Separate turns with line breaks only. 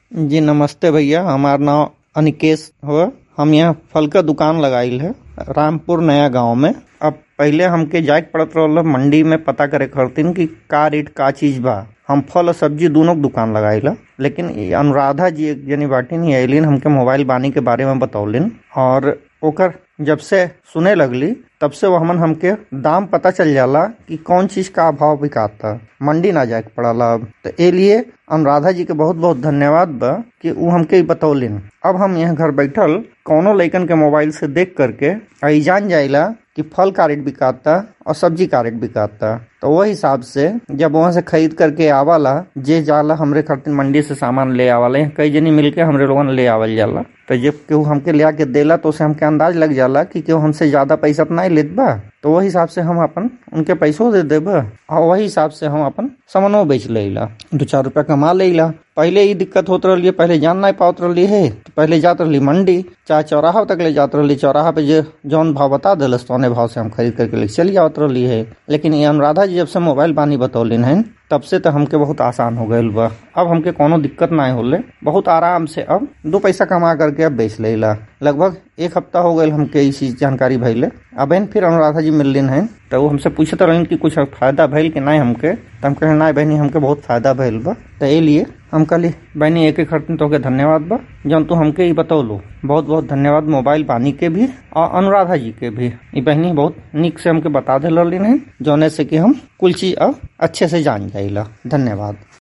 जी नमस्ते भैया हमार नाम अनिकेश हो हम यहाँ फल का दुकान लगाइल है रामपुर नया गांव में अब पहले हमके जाए के पड़त रहल मंडी में पता करे खातिर कि का रेट का चीज बा हम फल और सब्जी दोनों के दुकान लगाइला लेकिन ई अनुराधा जी एक जनी बाटी नहीं अलिन हमके मोबाइल बानी के बारे में बतौलिन और ओकर जब से सुने लगली तब से वो हमन हमके दाम पता चल जाला कि कौन चीज का भाव बिकाता मंडी ना जाए के पड़ला अब तो ए लिए अनुराधा जी के बहुत बहुत धन्यवाद बा कि वो हमके ई बतौलिन अब हम यहाँ घर बैठल कौनो लइकन के मोबाइल से देख करके आई जान जाइला कि फल का रेट बिकाता और सब्जी का रेट बिकाता तो वही हिसाब से जब वहाँ से खरीद करके आवाला जे जाला हमरे खातिर मंडी से सामान ले आवाला यहाँ कई जनी मिलके हमरे लोगन ले आवल जाला तो जब केहू हमके ले आके देला तो उसे हमके अंदाज लग जाला कि केहू हमसे ज्यादा पैसा तो नहीं लेत बा तो वही हिसाब से हम अपन उनके पैसों दे देबा और वही हिसाब से हम अपन सामानो बेच लेला दो चार रुपया कमा लेला पहले ही दिक्कत होत रही पहले जान नहीं पात रही है तो पहले जात रही मंडी चाहे चौराहा तक ले जात रही चौराहा पे जो जौन भाव बता दिलस तौने भाव से हम खरीद करके ले चली जात रही है लेकिन ये अनुराधा जी जब से मोबाइल बानी बतौलिन है तब से तो हमके बहुत आसान हो गईल बा अब हमके कोनो दिक्कत ना होले बहुत आराम से अब दो पैसा कमा करके अब बेच लेला लगभग एक हफ्ता हो गईल हमके इस चीज जानकारी भइले अब इन फिर अनुराधा जी मिललिन है तो वो हमसे पूछत रहन कि कुछ फायदा भइल कि नहीं हमके तो हम कहे ना बहनी हमके बहुत फायदा भइल बा तो ए लिए हम कहली बहनी एक एक खर्च तो के धन्यवाद बा जौन तू हमके ही बतौलू बहुत बहुत धन्यवाद मोबाइल पानी के भी और अनुराधा जी के भी ये बहनी बहुत निक से हमके बता दे है जौने से कि हम कुल चीज अब अच्छे से जान जाइला धन्यवाद